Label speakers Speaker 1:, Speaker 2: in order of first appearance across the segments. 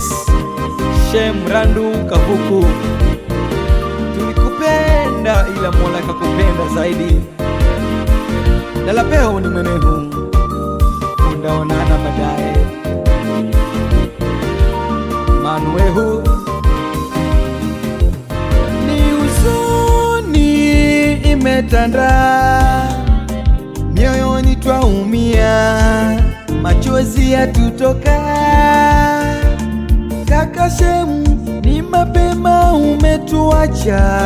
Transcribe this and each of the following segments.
Speaker 1: Yes, Shem Randu Kavuku, tulikupenda ila Mola kakupenda zaidi. Dalapeo ni mwenehu, undaonana baadaye. Manuehu ni huzuni imetanda mioyoni, twaumia machozi yatutoka. Kaka Shemu, ni mapema umetuacha,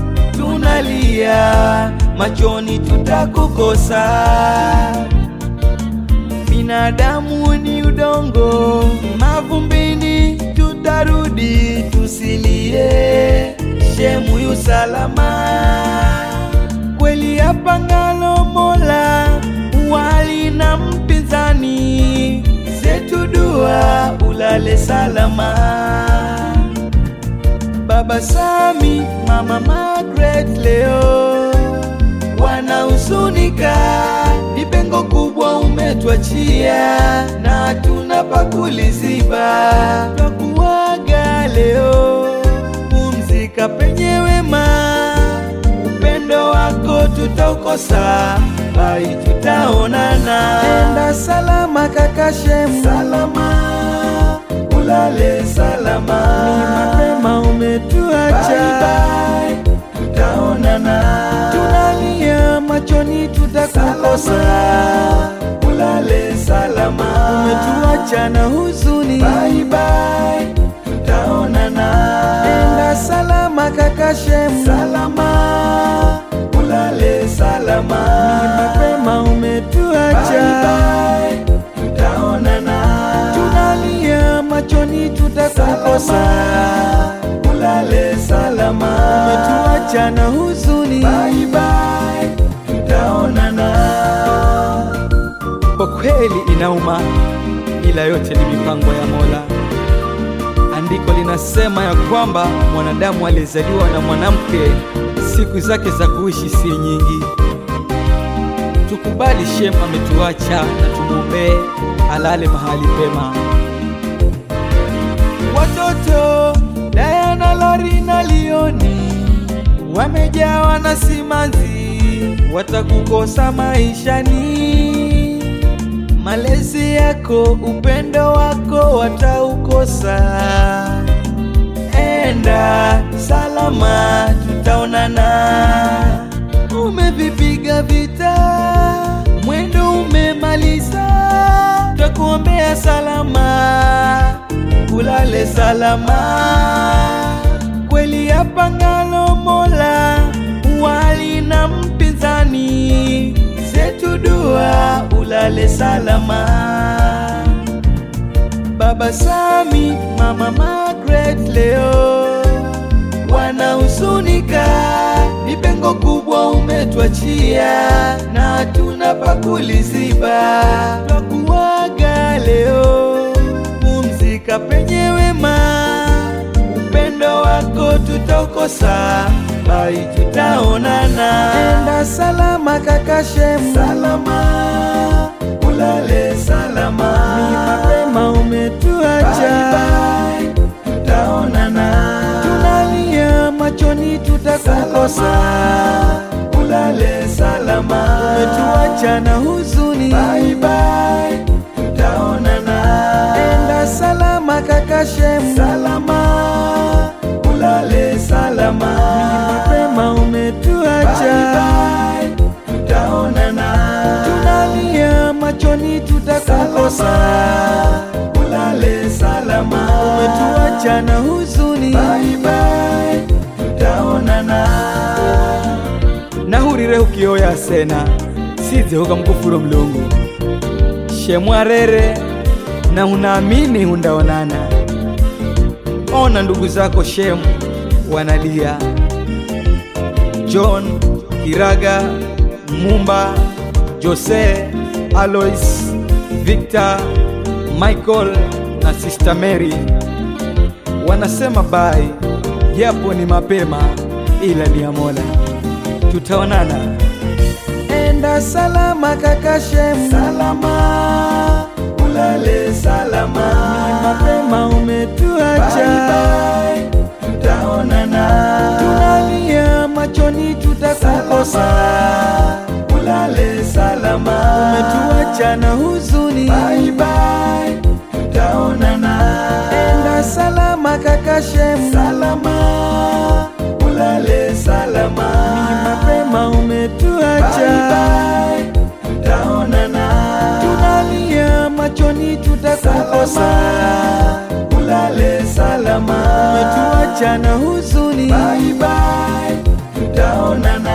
Speaker 1: tunalia machoni, tutakukosa. Binadamu ni udongo, mavumbini tutarudi, tusilie. Shemu yu salama kweli, apangalo Mola wali na mpinzani, zetu dua ulale salama. Baba Sami, Mama Margaret leo wanahuzunika, ni pengo kubwa umetwachia na tuna pakuliziba. Twakuaga leo, pumzika penye wema, upendo wako tutaukosa, bai tutaonana. Enda salama kaka Shemu, salama ulale salama, ni mapema umetuacha, bye bye, tutaonana. Tunalia machoni, tutakukosa, ulale salama, umetuacha na huzuni, bye bye, tutaonana. Enda salama kaka Shemu, salama ulale salama, ni mapema umetuacha, bye bye, tutaonana. Tunalia machoni, tutakukosa, ulale salama, umetuacha na huzuni, bye bye, tutaonana. Kwa kweli inauma, ila yote ni mipango ya Mola. Andiko linasema ya kwamba mwanadamu aliyezaliwa na mwanamke siku zake za kuishi si nyingi. Tukubali Shem ametuacha na tumwombee alale mahali pema. Watoto Diana, Lori na Lioni wamejawa na simanzi, watakukosa maishani. Malezi yako, upendo wako wataukosa. Enda salama, tutaonana. Umevipiga vita, mwendo umemaliza, tutakuombea salama, ulale salama. Kweli apangalo Mola wali na mpinzani, zetu dua ulale salama. Baba Sami, Mama Margaret leo wanahuzunika, ni pengo kubwa umetwachia na tuna pakuliziba. Twakuaga leo, pumzika penye wema, upendo wako tutaukosa, bai tutaonana. Enda salama kaka Shemu, salama ulale salama, ni mapema umetuacha, bye bye, tutaonana. Tunalia machoni, tutakukosa, ulale salama, umetuacha na huzuni, bye bye, tutaonana. Enda salama kaka Shemu, salama ulale salama, ni mapema umetuacha, bye bye, tutaonana. Tunalia machoni, tutakukosa, ulale salama, umetuacha na huzuni, bye bye, tutaonana. nahurire ukioya sena size ukamkufuru mlungu shemwarere na unaamini hundaonana ona ndugu zako shemu wanalia john kiraga mumba jose alois victor michael na sister mary wanasema bai japo ni mapema ila ni ya mola tutaonana
Speaker 2: Enda salama kaka Shemu, salama ulale salama,
Speaker 1: mapema umetu
Speaker 2: tutakukosa.
Speaker 1: ulale salama,
Speaker 2: Umetuacha na huzuni,
Speaker 1: bye bye, tutaonana.
Speaker 2: enda salama kaka Shemu,
Speaker 1: salama, ulale salama,
Speaker 2: ni mapema
Speaker 1: bye
Speaker 2: umetuacha,
Speaker 1: bye, tutaonana.
Speaker 2: tunalia machoni, tutakukosa.
Speaker 1: salama, ulale salama,
Speaker 2: Umetuacha na huzuni,
Speaker 1: bye bye, tutaonana.